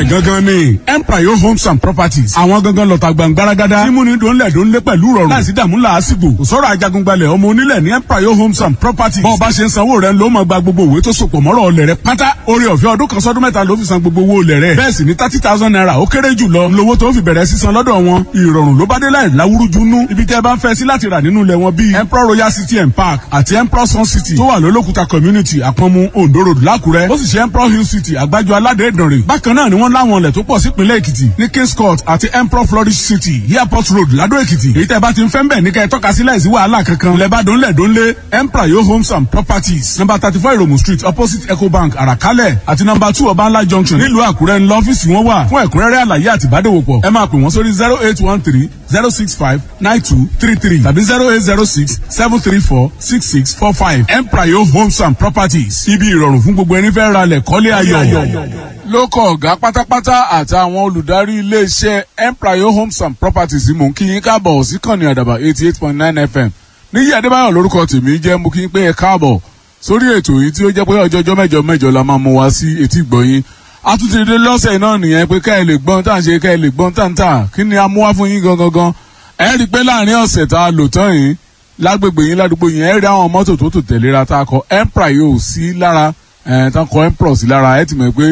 gangan ni empire homes and properties àwọn gangan lọ́ta gbàngbáragádá tí múni dòńlẹ̀ dòńlẹ̀ pẹ̀lú rọrùn láìsí dààmú làásìgbò kò sọ̀rọ̀ ajagungbalẹ̀ ọmọ onílẹ̀ ní empire homes and properties bọ́ọ̀ bá ṣe ń sanwó rẹ̀ ló máa gba gbogbo òwe tó sopọ̀ mọ́rọ̀ ọlẹ̀ rẹ̀ pátá orí ọ̀fẹ́ ọdún kan sọ́dún mẹ́ta ló fi san gbogbo owó olẹ̀ rẹ̀ bẹ́ẹ̀ sì ni thirty thousand naira ó kéré jù lọ lówó tó fi bẹ̀rẹ̀ sísan lọ́dọ̀ wọn ìrọ̀rùn ló bá dé láì láwúrúju nú ibi tẹ́ bá ń fẹ́ sí láti rà nínú ilẹ̀ wọn bíi emperor royal city and park àti emperor sun city tó wà lólókùta community àpọ̀nmu ondo road lákùrẹ́ ó sì ṣe emperor hill city àgbájọ aládé ìdànrè bákan náà ni wọ́n láwọn ilẹ̀ tó pọ̀ sípínlẹ̀ èkìtì ní kings court àti emperor flourish city airport road ládó èkìtì èyí tẹ́ bá ti ń fẹ́ ń bẹ̀ ní kẹ́ ẹ tọ́ka sí láìsí wàhálà kankan lẹ́bàdàn lẹ́dọ́nlé emperor yo homes and properties number thirty four iromu street opposite ecobank àràkálẹ̀ àti number two ọbańlá junction nílùú àkúrẹ́ ńlọ ọ́fíìsì wọn wà fún ẹ̀kúnrẹ́rẹ́ àlàyé àti ìbádòwòpọ̀ ẹ máa pè wọ́n sórí zero eight one three zero six five nine two three three tàbí zero eight zero six seven three four six six four five emprayo homes and properties ibi ìrọ̀rùn fún gbogbo ẹni fẹ́ ra lẹ̀ kọ́lé ayọ̀. lókọ̀ ọ̀gá pátápátá àtàwọn olùdarí iléeṣẹ́ emprayo homes and properties mò ń kí yín káàbọ̀ sí kànnì àdàbà eighty eight point nine fm níyì adébáyọ̀ lórúkọ tèmi jẹ́ mú kí n pé ẹ káàbọ̀ sórí ètò yìí tí ó jẹ́ pé ọjọ́jọ́ mẹ́jọ mẹ́jọ la máa mú wá sí etí ìgbọ̀nyín àtúntìdé lọ́sẹ̀ náà nìyẹn pé ká ẹ lè gbọ́n tá à ń ṣe ká ẹ lè gbọ́n tá à ń tà kí ni a mú wá fún yín gangan gan ẹ rí i pé láàrin ọ̀sẹ̀ tá a lò tán yìí lágbègbè yín ládùúgbò yín ẹ rí àwọn mọ́tò tó tò tẹ̀léra tá a kọ empra yóò sí lára ẹ̀ tá a kọ empra sí lára ẹ ti mọ̀ pé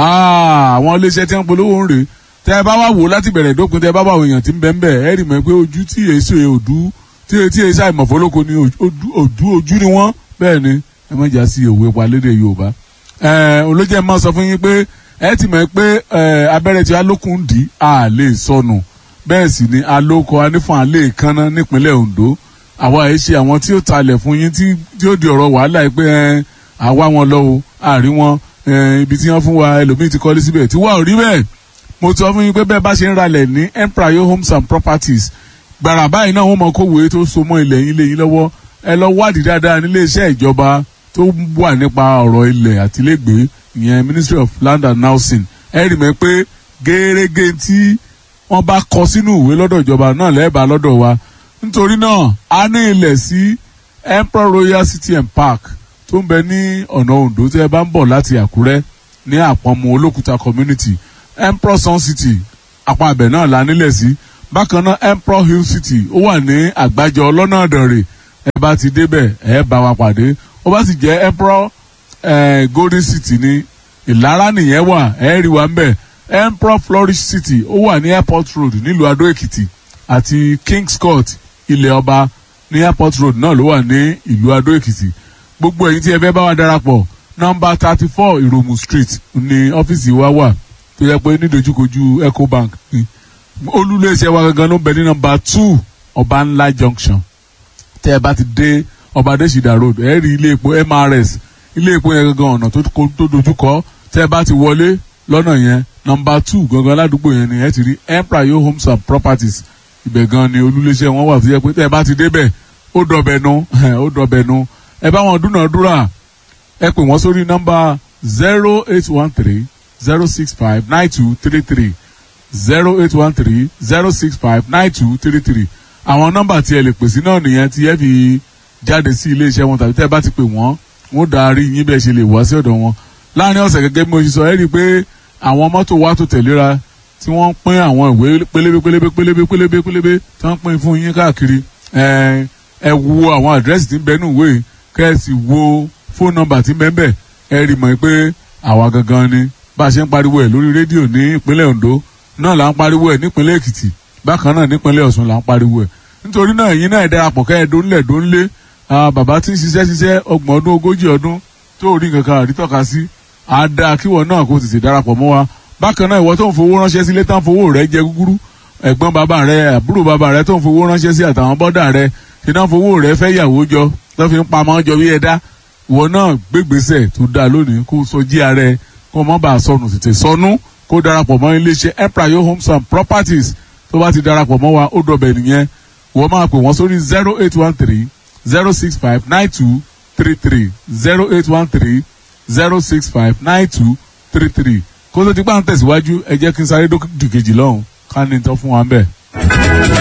àwọn iléeṣẹ́ tí wọ́n polówó ń rè tẹ́ ẹ bá wá wò láti bẹ̀rẹ̀ dópin tẹ́ ẹ bá wà wò èèyàn tí ń bẹ́ ń bẹ̀ ẹ rí mọ̀ pé ojú tí èso òdú tí etí èso àìmọ̀fólókò ni ojú ojú ni wọ́n bẹ́ẹ̀ ni ẹ má jà sí òwe pa lédè Yorùbá olójẹ́ máa sọ fún yín pé ẹ ti mọ̀ pé abẹ́rẹ́ tí alókùn dì á lè sọnù bẹ́ẹ̀ sì ni alóko anífọ̀n alẹ́ ìkànnà nípínlẹ̀ Ondo àwa ẹ̀ ṣe àwọn tí ó talẹ̀ fún yín tí ó di ọ̀rọ̀ wàhálà yìí pé àwa wọn lọ o àrí wọn ibi tí wọ́n fún wa ẹlòmíì ti kọ́lé síbẹ̀ tí wà ò rí bẹ́ẹ̀ mo sọ fún yín pé bẹ́ẹ̀ bá ṣe ń ralẹ̀ ní Emprayo Homes and Properties gbàrà báyìí náà wọ́n mọ kówé tó so mọ́ ilẹ̀ yín lé yín lọ́wọ́ ẹ lọ wádìí dáadáa nílé iṣẹ́ ìjọba tó wà nípa ọ̀rọ̀ ilẹ̀ àtilégbèé ìyẹn Ministry of Land and Housing ẹ rí mi pé gẹ́gẹ́ tí wọ́n bá kọ sínú ìwé lọ́dọ̀ ìjọba náà lẹ́ẹ̀bà lọ́dọ̀ wa nítorí náà a ní ilẹ̀ sí Emperor Royal City and Park tó ń bẹ ní ọ̀nà Ondo tí ẹ bá ń bọ̀ láti Àkúrẹ́ ní àpọ̀mù Olókùta community Emperor Sun City àpọ̀ abẹ náà la nílẹ̀ sí bákan náà Emperor Hill City ó wà ní àgbájọ ọlọ́nà àdànrè ẹ bá ti débẹ̀ ẹ bá wa pàdé ó bá sì jẹ́ Emperor eh, Golden City ní Ìlara nìyẹn wà ẹ rí wa ń bẹ̀ Emperor Flourish City ó wà ní Airport Road nílùú Adó Èkìtì àti Kings Court ilẹ̀ ọba ní Airport Road náà ló wà ní ìlú Adó Èkìtì gbogbo ẹ̀yin tí ẹ fẹ́ bá wa darapọ̀ nọ́mbà thirty four Ìròmù Street ní ọ́fíìsì wa wà tó yẹ pé nídojúkojú Ecobank ni olúléeṣẹ́ wa gangan ló ń bẹ ní nọ́mbà two Ọba Ńlá Junction tẹ́ ẹ bá ti dé Ọba Adésìdá Road ẹ rí ilé epo MRS ilé epo yẹn gangan ọ̀nà tó dojúkọ tẹ́ ẹ bá ti wọlé lọ́nà yẹn nọmba two gangan ládùúgbò yẹn ni ẹ ti rí Emprayo Homes and Properties ibẹ̀ gan ni olúléeṣẹ́ wọn wà tó yẹ pé tẹ́ ẹ bá ti débẹ̀ ó dọ̀bẹ̀ nu ó dọ̀bẹ̀ nu ẹ bá wọn dúnàádúrà ẹ pè wọ́n sórí nọmba zero eight one three zero six five nine two three three zero eight one three zero six five nine two three three àwọn nọmba tí ẹ lè pè sí náà nìyẹn tí ẹ fi jáde sí iléeṣẹ́ wọn tàbí tẹ́ ẹ bá ti pè wọ́n wọ́n darí yín bẹ́ẹ̀ ṣe lè wá sí ọ̀dọ̀ wọn láàrin ọ̀sẹ̀ gẹ́gẹ́ bí mo ṣe sọ ẹ rí i pé àwọn mọ́tò wa tó tẹ̀léra tí wọ́n ń pín àwọn ìwé pélébé pélébé pélébé pélébé pélébé tí wọ́n ń pín fún yín káàkiri ẹ ẹ wo àwọn àdírẹ́sì tí ń bẹ nínú ìwé kẹ́ ẹ sì wo fóònù nọ́mbà tí ń bẹ ń bẹ ẹ rí mọ̀ pé àwa gangan ni bá a ṣe ń pariwo ẹ̀ lórí rédíò ní ìpínlẹ̀ Ondo náà là ń pariwo ẹ̀ nípínlẹ̀ Èkìtì bákan náà nípínlẹ̀ Ọ̀ṣun là ń pariwo ẹ̀ nítorí náà ẹ̀yin náà darapọ̀ kẹ́ ẹ dónlẹ̀ dónlé bàbá tí ń ṣiṣẹ́ ṣiṣẹ́ ọgbọ̀n ọdún ogójì ọdún tó rí nǹkan kan àrítọ́ka sí àdá kíwọ náà kó tètè darapọ̀ mọ́ wa bákan náà ìwọ tó ń fowó ránṣẹ́ sílé tán fowó rẹ jẹ gúgúrú ẹ̀gbọ́n bàbá rẹ àbúrò bàbá rẹ tó ń fowó ránṣẹ́ sí àtàwọn bọ́dà rẹ ṣe náà fowó rẹ fẹ́ yàwó jọ tó fi ń pamọ́ jọ bí ẹ̀dá ìwọ náà gbégbèsè tó dáa lónìí kó sọ jí ààrẹ kó mọ́ bá a sọnù tètè sọnù kó darapọ̀ mọ́ iléeṣẹ́ Emprayo Homes and Properties tó bá ti darapọ̀ mọ́ wa ó dọ̀bẹ̀ nìyẹn wọ́n máa pè wọ́n sórí zero eight one three zero six five nine two three three zero eight one three zero six five nine two three three kó tó ti gbà ń tẹ̀síwájú ẹ jẹ́ kí n sáré dókítì kejì lọ́hùn ká ní tán fún wa ń bẹ̀.